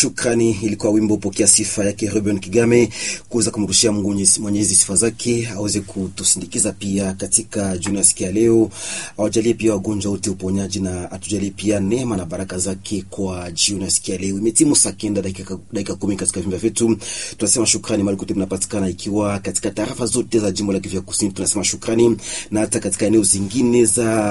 Shukrani ilikuwa wimbo pokea sifa yake Ruben Kigame, kuweza kumrushia Mungu Mwenyezi sifa zake, aweze kutusindikiza pia katika jioni ya siku ya leo, awajalie pia wagonjwa wote uponyaji, na atujalie pia neema na baraka zake kwa jioni ya siku ya leo. Imetimu saa kenda dakika dakika kumi katika vyumba vyetu, tunasema shukrani mahali kote mnapatikana, ikiwa katika tarafa zote za jimbo la Kivu Kusini, tunasema shukrani, na hata katika eneo zingine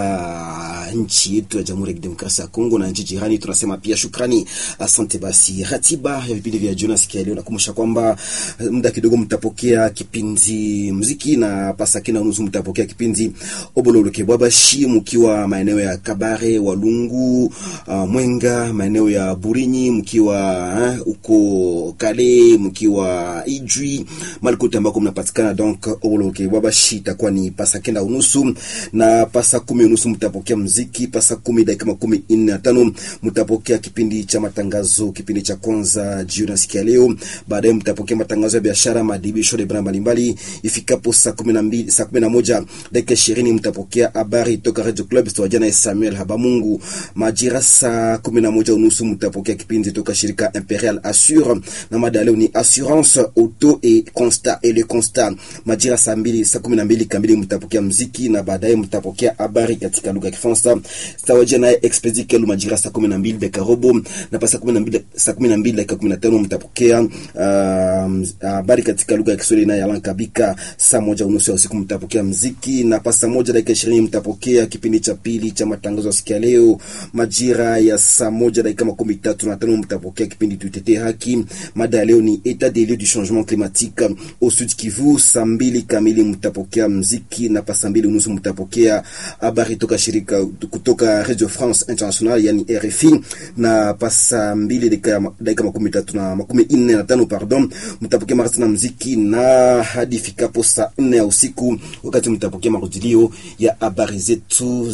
za nchi yetu ya Jamhuri ya Kidemokrasia ya Kongo na nchi jirani, tunasema pia shukrani. Asante. Basi ratiba ya vipindi vya jioni siku ya leo nakumbusha kwamba muda kidogo mtapokea kipindi muziki na pasakina unusu mtapokea kipindi obololoke bwabashi mkiwa maeneo ya Kabare, Walungu, uh, Mwenga, maeneo ya Burinyi, mkiwa huko uh, Kale, mkiwa Ijwi, malikote ambako mnapatikana. Donc obololoke bwabashi itakuwa ni pasakenda unusu na pasa kumi unusu mtapokea muziki, pasa kumi dakika makumi nne na tano mtapokea kipindi cha matangazo kipindi cha kwanza jioni sikia leo. Baadaye mtapokea matangazo ya biashara, madibisho de bra mbalimbali. Ifikapo saa 12 saa 11 dakika 20 mtapokea habari toka Radio Club Studio na Samuel Habamungu. Majira saa 11 unusu mtapokea kipindi toka shirika Imperial Assure na mada leo ni assurance auto et constat et le constat. Majira saa 2 saa 12 kamili mtapokea mziki na baadaye mtapokea habari katika lugha ya Kifaransa. Studio na Expedi Kelu majira saa 12 dakika robo na pasa 12 saa 12 dakika 15 mtapokea habari uh, katika lugha ya Kiswahili na Yalan Kabika. Saa moja unusu ya usiku mtapokea mziki na pasa moja dakika 20 mtapokea kipindi cha pili cha matangazo ya sikia leo. Majira ya saa moja dakika makumi tatu na tano mtapokea kipindi tutetee haki. Mada ya leo ni etat des lieux du changement climatique au Sud Kivu. Saa mbili kamili mtapokea mziki na pasa mbili unusu mtapokea habari toka shirika kutoka Radio France International yani RFI na pasa mbili dakika makumi tatu na makumi nne na tano pardon, mtapokea mara tena muziki na hadi fikapo saa nne ya usiku, wakati mtapokea marudilio ya habari zetu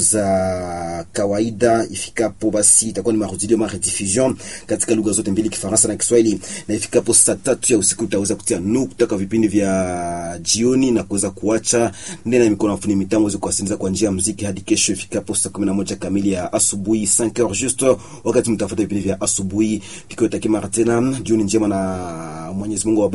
za kawaida. Ifikapo basi itakuwa ni marudilio ma rediffusion katika lugha zote mbili, Kifaransa na Kiswahili, na ifikapo saa tatu ya usiku utaweza kutia nukta kwa vipindi vya jioni na kuweza kuacha ndani ya mikono afuni mitambo za kuwasindiza kwa njia ya muziki hadi kesho ifikapo saa 11 kamili ya asubuhi 5h juste, wakati mtafuta vipindi vya asubuhi tukiwatakia mara tena jioni njema na Mwenyezi Mungu